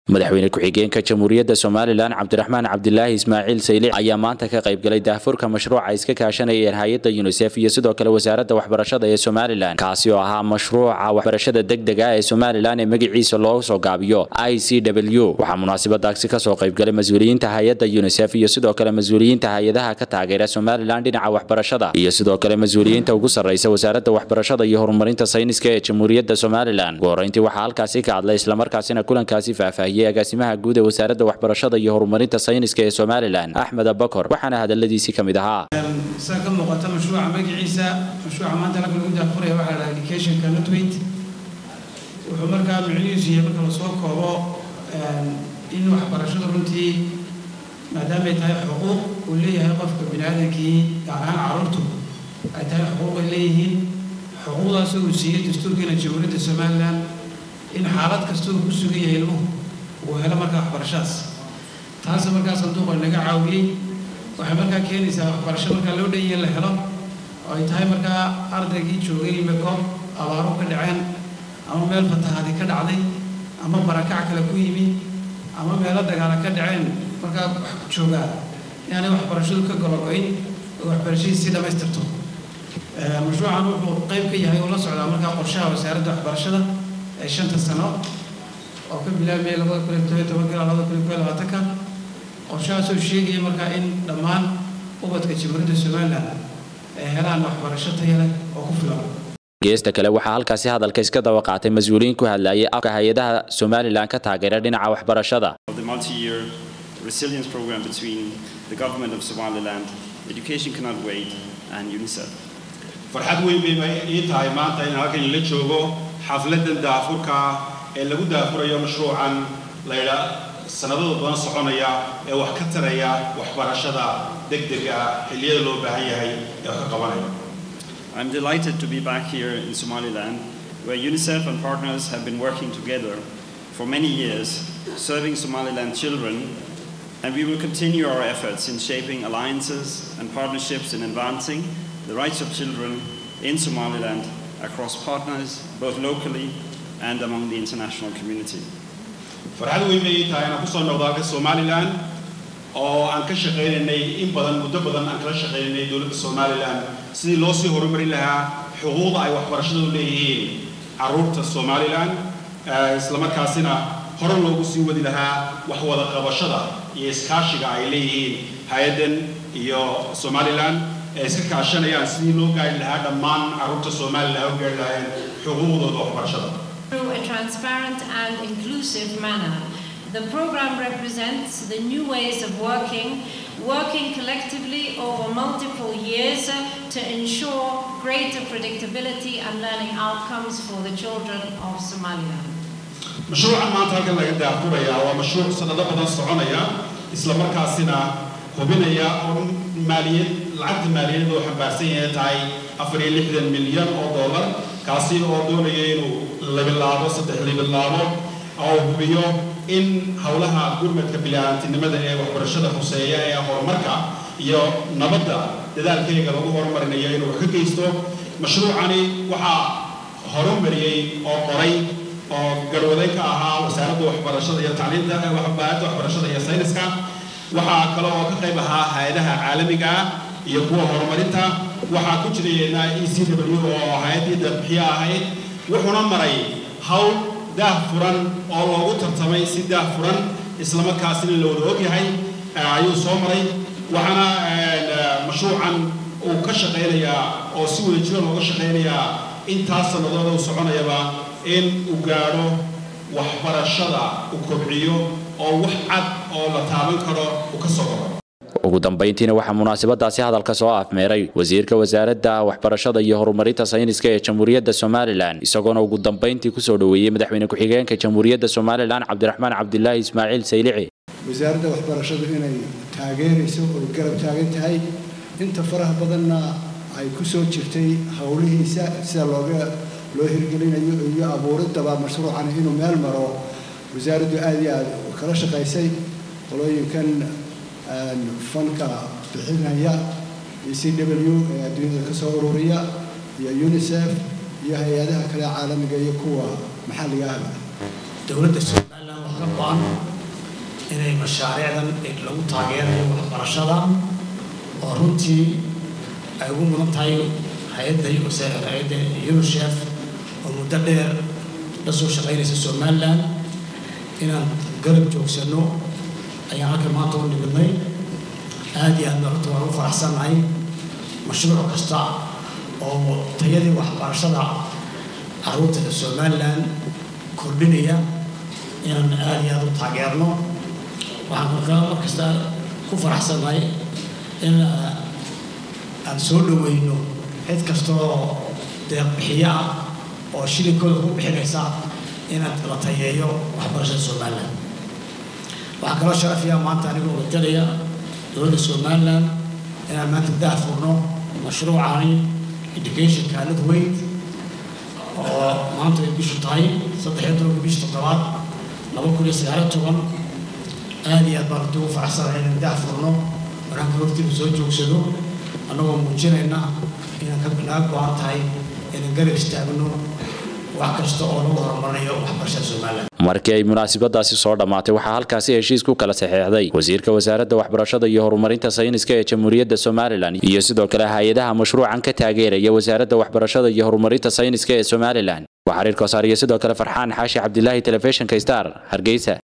madaxweyne ku-xigeenka jamhuuriyadda somalilan cabdiraxmaan cabdilaahi ismaaciil saylic ayaa maanta ka qaybgalay daahfurka mashruuca iska kaashanayeen hay-adda yunisef iyo sidoo kale wasaaradda waxbarashada ee somalilan kaasi oo ahaa mashruuca waxbarashada degdega ee somalilan ee magaciisa loo soo gaabiyo i c w waxaa munaasabadaasi kasoo qaybgalay mas-uuliyiinta hay-adda yunisef iyo sidoo kale mas-uuliyiinta hay-adaha ka taageera somalilan dhinaca waxbarashada iyo sidoo kale mas-uuliyiinta ugu sarreysa wasaaradda waxbarashada iyo horumarinta sayniska ee jamhuuriyadda somalilan ugu horreyntii waxaa halkaasi ka hadlay islamarkaasina kulankaasi faahfaahiyey agaasimaha guud ee wasaaradda waxbarashada iyo horumarinta sayniska ee somalilan axmed abakor waxaana hadaladiisii ka mid ahaa saa ka muuqata mashruuca magaciisa mashruuca maanta halka lagu daafuraya waxaa la educationka notwait wuxuu markaa micnihiisu yahay marka lasoo koobo in waxbarashadu runtii maadaamay tahay xuquuq uu leeyahay qofka bini aadamkii gaar ahaan carruurtu ay tahay xuquuq ay leeyihiin xuquuqdaasoo uu siiyey dastuurkiina jamhuuriyadda somalilan in xaalad kasta uu ku sugan yahay ilmuhu uu helo markaa waxbarashadaas taas markaa sanduuqa naga caawiyey waxay markaa keenaysaa waxbarasho markaa loo dhan yahay la helo oo ay tahay markaa ardaygii joogay mekoob abaaro ka dhaceen ama meel fatahaadi ka dhacday ama barakac kale ku yimi ama meelo dagaala ka dhaceen markaa wax joogaa inaanay waxbarashadu ka gologoyn oo waxbarashadii si dhammaystirto mashruucan wuxuu qayb ka yahay oo la socdaa markaa qorshaha wasaaradda waxbarashada ee shanta sano oo ka bilaabmaya labada kun iyo toban tobanka ilaa labada kun iyo kow iyo labaatanka qorshahaasoo sheegaya markaa in dhammaan ubadka jamhuuriyadda somalilan ay helaan waxbarasho taya leh oo ku filan geesta kale waxaa halkaasi hadalka iska daba qaatay mas-uuliyiin ku hadlayay afka hay-adaha somalilan ka taageera dhinaca waxbarashada the multi-year resilience program between the government of Somaliland, Education Cannot Wait, and UNICEF. farxad weyn bay ii tahay maanta in halkan la joogo xafladan daafurka ee lagu daafurayo mashruucan laydha sanadada badan soconaya ee wax ka taraya waxbarashada degdega xilliyada loo baahan yahay ee wax ka qabanaya I'm delighted to be back here in Somaliland, where UNICEF and partners have been working together for many years, serving Somaliland children, and we will continue our efforts in shaping alliances and partnerships in advancing the rights of children in Somaliland across partners, both locally and among the international community. farxad weyn bay ii tahay inaan kusoo noqdo halka somalilan oo aan ka shaqaynaynay in badan muddo badan aan kala shaqaynaynay dowladda somalilan sidii loo sii horumarin lahaa xuquuqda ay waxbarashadu leeyihiin carruurta somalilan islamarkaasina hore loogu sii wadi lahaa wax wada qabashada iyo iskaashiga ay leeyihiin hay-addan iyo somalilan ee iska kaashanayaan sidii loo gaari lahaa dhammaan carruurta somalilan u gaari lahaayeen xuquuqdooda waxbarashada through a transparent and inclusive manner. The program represents the new ways of working, working collectively over multiple years to ensure greater predictability and learning outcomes for the children of Somaliland. mashruucan maanta halkan laga daafuraya waa mashruuc sanado badan soconaya isla markaasina hubinaya oo maaliyad lacagta maaliyadeed oo xambaarsan yahay tahay afar iyo lixdan milyan oo dollar kaasi oo doonaya inuu labilaabo saddex labilaabo oo hubiyo in howlaha gurmadka bili-aantinimada ee waxbarashada hoseeya ee horumarka iyo nabadda dadaalkeyga lagu horumarinayo inuu wax ka geysto mashruucani waxaa horumariyey oo qoray oo garwaday ka ahaa wasaaradda waxbarashada iyo tacliinta wasaaradda waxbarashada iyo sayniska waxaa kale oo ka qayb ahaa hay-adaha caalamiga ah iyo kuwa horumarinta waxaa ku jirayna e c w oo hay-addii darbixiye ahayd wuxuuna maray hawl daah furan oo loogu tartamay si daah furan islamarkaasina la wada ogyahay ayuu soo maray waxaana mashruucan uu ka shaqaynayaa oo si wada jiro looga shaqaynayaa intaas sannadood uu soconayaba in uu gaadho waxbarashada uu kobciyo oo wax cad oo la taaban karo uu ka soo koro ugu dambayntiina waxaa munaasabadaasi hadalka soo afmeeray wasiirka wasaaradda waxbarashada iyo horumarinta sayniska ee jamhuuriyadda somalilan isagoona ugu dambayntii kusoo dhoweeyey madaxweyne ku-xigeenka jamhuuriyadda somalilan cabdiraxmaan cabdilaahi ismaaciil saylici wasaaradda waxbarashadu inay taageerayso oo garab taagan tahay inta faraha badanna ay ku soo jirtay howlihiisa sida looga loo hirgelinayo iyo abuuriddaba mashruucan inuu meel maro wasaaraddu aad iyo aad kala shaqaysay qolooyinkan fanka bixinaya iyo c w ee adduunyada ka soo ururiya iyo unisef iyo hay-adaha kale caalamiga iyo kuwa maxalliga ahba dowladda somalilan wax ka go-an inay mashaariicdan lagu taageerayo waxbarashada oo runtii ay ugu mudan tahay hay-adda hay-adda unicef oo muddo dheer la soo shaqaynaysa somaliland inaan garab joogsano ayaan halka maanta u nimidnay aada iyo aadna runta waan u faraxsannahay mashruuc kasta oo tayadii waxbarashada carruurta somaliland kordhinaya inaan aada iyo aada u taageerno waxaan markaa mar kasta ku faraxsannahay in aan soo dhaweyno cid kasta oo deeqbixiyo ah oo shilinkooda ku bixinaysa inaad la tayeeyo waxbarashada somaliland waxaa kaloo sharafiya maanta anigoo watalaya dowladda somaliland inaan maanta dah furno mashruucani educationka nadweyd oo maanta ay bishu tahay saddexiyo tobanka bisha toddobaad laba kun iyo sagaaliyo toban aada iyo aad baan runtii ugu faraxsanahay inaan dah furno wanaanka hortiina soo joogsado annagoo muujinayna inaan ka naga go-an tahay inaan garab istaagno wax kasta oo lagu horumarinayo waxbarashada somaliland markii ay munaasabadaasi soo dhammaatay waxaa halkaasi heshiis ku kala saxeexday wasiirka wasaaradda waxbarashada iyo horumarinta sayniska ee jamhuuriyadda somalilan iyo sidoo kale hay-adaha mashruucan ka taageeraya wasaaradda waxbarashada iyo horumarinta sayniska ee somalilan waa xiriir koosaar iyo sidoo kale farxaan xaashi cabdilaahi telefishinka star hargeysa